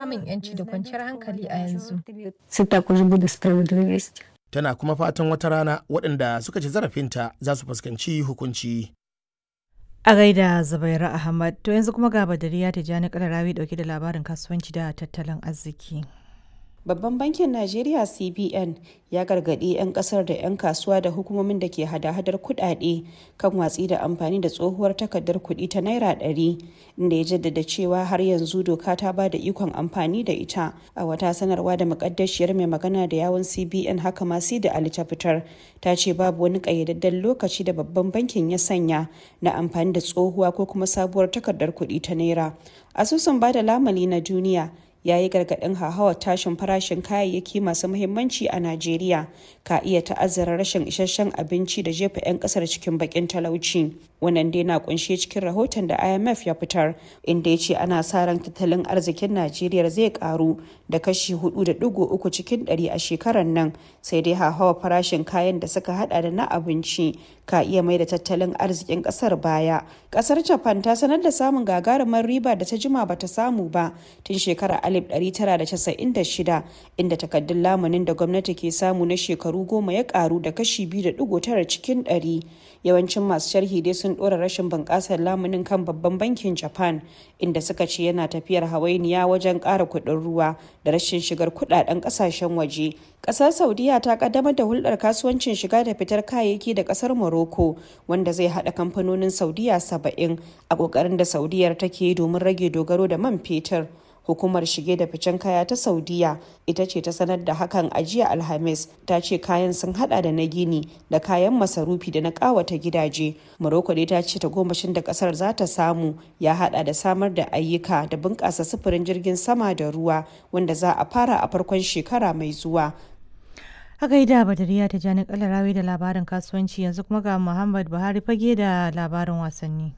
samun 'yanci da kwanciyar hankali a yanzu. Це також буде справедливість. Tana kuma fatan wata rana waɗanda suka ci zarafinta za su fuskanci hukunci. A gaida Zubaira Ahmad, to yanzu kuma ga Badariya Tijjani Kalarawi dauke da labarin kasuwanci da tattalin arziki. Babban bankin Najeriya CBN ya gargaɗi 'yan ƙasar da 'yan kasuwa da hukumomin da ke hada-hadar kuɗaɗe kan watsi da amfani da tsohuwar takardar kuɗi ta Naira ɗari, inda ya jaddada cewa har yanzu doka ta ba da ikon amfani da ita. A wata sanarwa da makaddashiyar mai magana da yawun CBN haka ma sai da Ali ta fitar, ta ce babu wani ƙayyadadden lokaci da babban bankin ya sanya na amfani da tsohuwa ko kuma sabuwar takardar kuɗi ta Naira. Asusun ba da lamani na duniya ya yi gargaɗin hauhawar tashin farashin kayayyaki masu muhimmanci a Najeriya ka iya ta'azzara rashin isasshen abinci da jefa 'yan ƙasar cikin bakin talauci. Wannan dai na kunshe cikin rahoton da IMF ya fitar inda ya ce ana sa ran tattalin arzikin Najeriya zai karu da kashi 4.3 cikin 100 a shekarar nan sai dai hauhawar farashin kayan da suka hada da na abinci ka iya mai da tattalin arzikin kasar baya. Kasar Japan ta sanar da samun gagarumar riba da ta jima bata samu ba tun shekarar 1996 inda takaddun lamunin da gwamnati ke samu na shekaru goma ya karu da kashi 2.9 cikin 100 yawancin masu sharhi dai sun dora rashin bunƙasar lamunin kan babban bankin japan inda suka ce yana tafiyar hawainiya wajen ƙara kuɗin ruwa da rashin shigar kuɗaɗen ƙasashen waje ƙasar saudiya ta kaddamar da hulɗar kasuwancin shiga da fitar kayayyaki da ƙasar morocco wanda zai haɗa kamfanonin saudiya saba'in a ƙoƙarin da saudiyar take domin rage dogaro da man fetur hukumar shige da ficen kaya ta saudiya ita ce ta sanar da hakan a jiya alhamis ta ce kayan sun hada da na gini da kayan masarufi da na kawata gidaje morocco dai ta ce tagomashin da kasar za ta samu ya hada da samar da ayyuka da bunƙasa sufurin jirgin sama da ruwa wanda za a fara a farkon shekara mai zuwa A gaida Badariya Tijjani Kalarawi da labarin kasuwanci yanzu kuma ga Muhammad Buhari fage da labarin wasanni.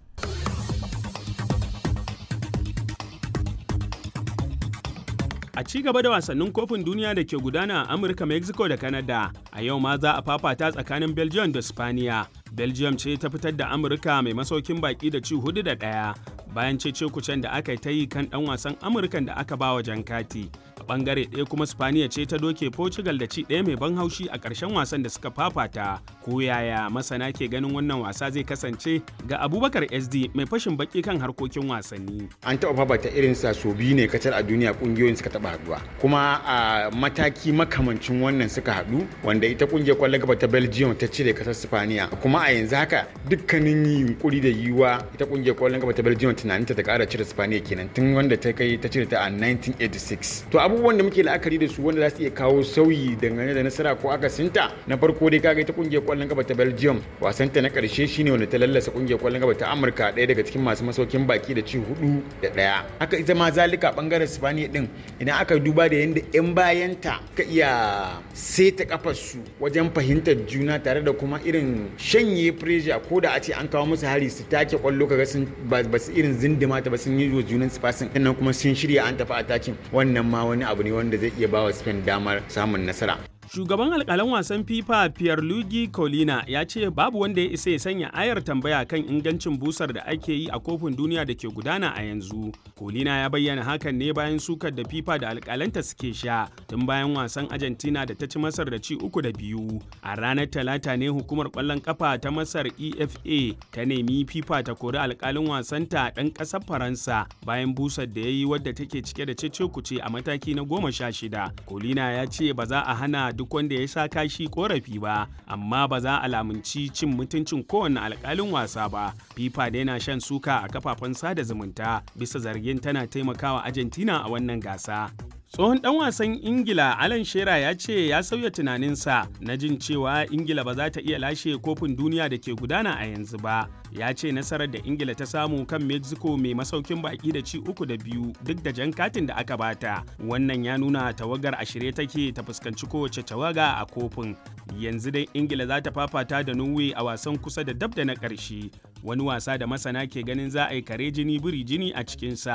A ci gaba da wasannin kofin duniya da ke gudana a Amurka, Mexico da Canada, a yau ma za a fafata tsakanin Belgium da Spaniya. Belgium ce ta fitar da Amurka mai masaukin baki da ci hudu da ɗaya bayan cece kucen da aka ta yi kan ɗan wasan Amurkan da aka bawa jan kati. A ɓangare ɗaya kuma Spaniya ce ta doke Portugal da ci ɗaya mai ban haushi a ƙarshen wasan da suka fafata. Ko yaya masana ke ganin wannan wasa zai kasance ga Abubakar SD mai fashin baki kan harkokin wasanni. An taɓa fafata irin sa so biyu ne kacal a duniya ƙungiyoyin suka taɓa haɗuwa. Kuma a mataki makamancin wannan suka haɗu wanda ita ƙungiyar ƙwallon gaba ta Belgium ta cire ƙasar Spaniya. Kuma a yanzu haka dukkanin yunkuri da yiwuwa ita ƙungiyar ƙwallon gaba ta Belgium tunanin ta ƙara cire Spaniya kenan tun wanda ta kai ta cire ta a 1986. To abubuwan da muke la'akari da su wanda za su iya kawo sauyi dangane da nasara ko akasinta na farko dai kaga ita ƙungiyar ƙwallon gaba ta Belgium wasanta na ƙarshe shine wanda ta lallasa ƙungiyar ƙwallon gaba ta Amurka ɗaya daga cikin masu masaukin baki da ci hudu da ɗaya. Haka ita ma zalika ɓangaren Spaniya din idan aka duba da yadda 'yan bayanta ka iya seta kafarsu wajen fahimtar juna tare da kuma irin shanye pressure ko da a ce an kawo musu hari su take kwallo kaga sun ba su irin zindima ta ba sun yi wa junan spasin sannan kuma sun shirya an tafi atakin wannan ma wani abu ne wanda zai iya ba wa Spain damar samun nasara. Shugaban alkalan wasan FIFA Pierluigi Colina ya ce babu wanda ya isa ya sanya ayar tambaya kan ingancin busar da ake yi a kofin duniya da ke gudana a yanzu. Colina ya bayyana hakan ne bayan sukar da FIFA da alkalanta suke sha tun bayan wasan Argentina da ta ci Masar da ci uku da biyu. A ranar Talata ne hukumar kwallon kafa ta Masar EFA ta nemi FIFA ta kori alkalin wasanta ɗan ƙasar Faransa bayan busar da ya yi wadda take cike da cece kuce a mataki na goma sha shida. Colina ya ce ba za a hana duk wanda ya sha kashi korafi ba amma ba za a lamunci cin mutuncin kowane alkalin wasa ba fifa da yana shan suka a kafafen sada zumunta bisa zargin tana taimakawa argentina a wannan gasa tsohon dan wasan ingila alan shera ya ce ya sauya tunaninsa na jin cewa ingila ba za ta iya lashe kofin duniya da ke gudana a yanzu ba ya ce nasarar da ingila ta samu kan mexico mai masaukin baki da ci uku da biyu duk da jan katin da aka bata wannan ya nuna tawagar a shirye take ta fuskanci kowace tawaga a kofin yanzu dai ingila za ta fafata da norway a wasan kusa da dab da na ƙarshe wani wasa da masana ke ganin za a yi kare jini biri jini a cikinsa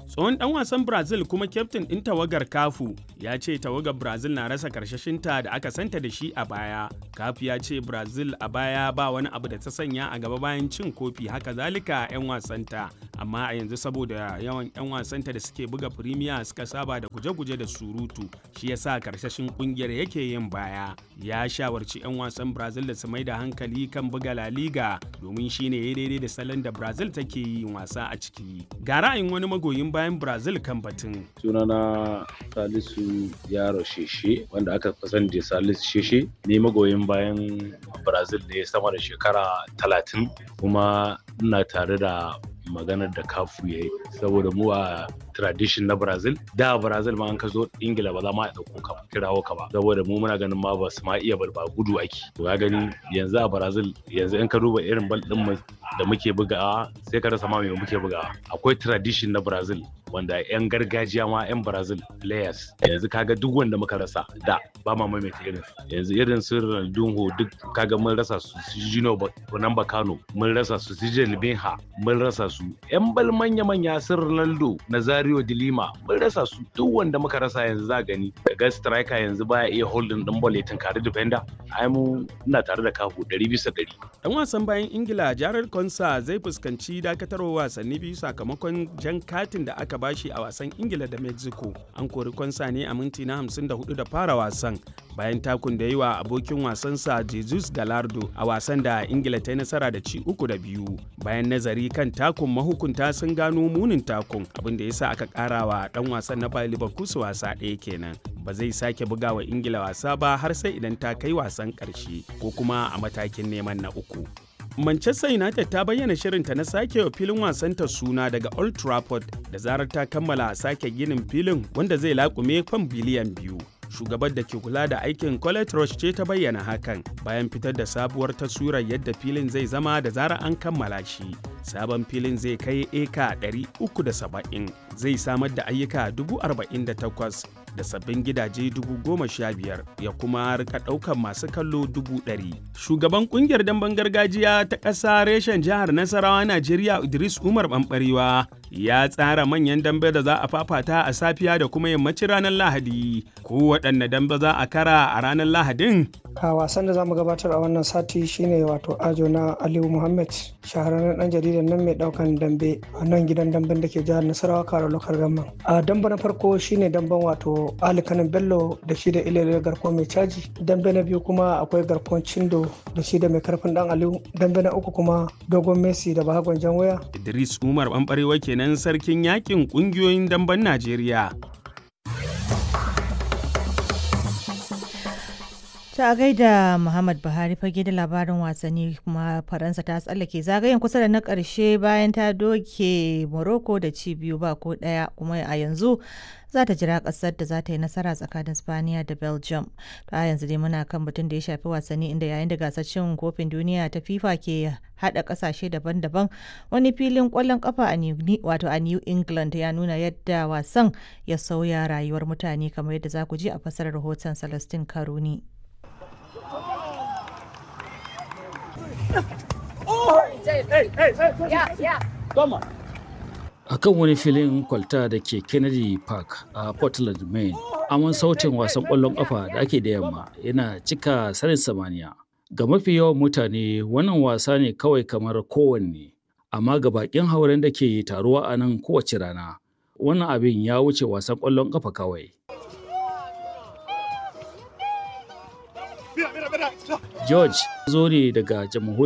tsohon dan wasan brazil kuma kyaftin ɗin tawagar kafu ya ce tawagar brazil na rasa karshashinta da aka santa da shi a baya kafu ya ce brazil a baya ba wani abu da ta sanya a gaba bayan cin kofi haka zalika 'yan wasanta amma a yanzu saboda yawan 'yan wasanta da suke buga firimiya suka saba da guje-guje da surutu shi yasa karshashin kungiyar yake yin baya ya shawarci 'yan wasan brazil da su mai da hankali kan buga la liga domin shine ya daidai da salon da brazil take yin wasa a ciki ga ra'ayin wani magoyin bayan brazil kan batun sunana salisu yaro sheshe wanda aka fi sani da salisu sheshe ne magoyin bayan brazil ne sama da shekara talatin kuma ina tare da maganar da kafu ya yi saboda mu a tradition na brazil da brazil ma an ka zo ingila ba za ma a ɗauko ka kirawo ka ba saboda mu muna ganin ma ba su ma iya balba gudu ake to ya gani yanzu a brazil yanzu in ka duba irin bal din mu da muke bugawa sai ka rasa ma me muke bugawa akwai tradition na brazil wanda 'yan gargajiya ma 'yan brazil players yanzu kaga duk wanda muka rasa da ba ma maimaita irin yanzu irin su ronaldinho duk kaga mun rasa su su gino nan bakano mun rasa su su jelibinha mun rasa su 'yan bal manya manya su ronaldo nazario de lima mun rasa su duk wanda muka rasa yanzu za gani daga striker yanzu baya iya holding din ball ya tunkari defender ai mu ina tare da kafu 100 bisa 100 dan wasan bayan ingila jared konsa zai fuskanci dakatarwa wasanni biyu sakamakon jan katin da aka bashi a wasan ingila da mexico an kori konsa ne a minti na 54 da fara wasan bayan takun da yi wa abokin wasansa jesus galardo a wasan da ingila ta yi nasara da ci uku da biyu bayan nazari kan takun mahukunta sun gano munin takun abin da yasa aka kara wa dan wasan na bayan liverpool wasa ɗaya kenan ba zai sake buga wa ingila wasa ba har sai idan ta kai wasan ƙarshe ko kuma a matakin neman na uku Manchester United ta bayyana shirinta na sake wa filin wasanta suna daga Old Trafford da zarar ta kammala sake ginin filin wanda zai laƙume kwan biliyan biyu. Shugabar da ke kula da aikin Colette Roche ce ta bayyana hakan bayan fitar da sabuwar taswirar yadda filin zai zama da zarar an kammala shi. Sabon filin zai kai eka 370 zai samar da ayyuka 48,000 da sabbin gidaje dubu goma sha biyar ya kuma rika ɗaukan masu kallo dubu ɗari. Shugaban ƙungiyar damben gargajiya ta ƙasa reshen jihar Nasarawa Najeriya Idris Umar Ɓamɓarewa ya tsara manyan dambe da za a fafata a safiya da kuma yammacin ranar Lahadi. Ko waɗanne dambe za a kara a ranar Lahadin? a wasan da zamu gabatar a wannan sati shine wato ajo na aliyu muhammad shahararren dan jaridan nan mai daukan dambe a nan gidan damben da ke jihar nasarawa karo lokar gamman a damba na farko shine damben wato ali kanin bello da shi da ilele garko mai caji dambe na biyu kuma akwai garkon cindo da shi da mai karfin dan aliyu dambe na uku kuma dogon messi da bahagon jan waya idris umar ɓanɓarewa kenan sarkin yakin ƙungiyoyin damben najeriya ta gaida Muhammad Buhari fage da labarin wasanni kuma Faransa ta tsallake zagayen kusa da na ƙarshe bayan ta doke Morocco da ci biyu ba ko ɗaya kuma a yanzu za ta jira ƙasar da za ta yi nasara tsakanin Spaniya da Belgium. Ta yanzu dai muna kan batun da ya shafi wasanni inda yayin da gasar cin kofin duniya ta FIFA ke haɗa ƙasashe daban-daban wani filin ƙwallon ƙafa a wato a New England ya nuna yadda wasan ya sauya rayuwar mutane kamar yadda za ku ji a fasarar rahoton Celestine Karuni. a kan wani filin kwalta da ke kennedy park a portland maine amon sautin wasan ƙwallon ƙafa da ake da yamma yana cika sanin samaniya ga mafi yawan mutane wannan wasa ne kawai kamar kowanne amma ga bakin hauren da ke taruwa a nan kowace rana wannan abin ya wuce wasan ƙwallon ƙafa kawai George zo ne daga jamhuriyar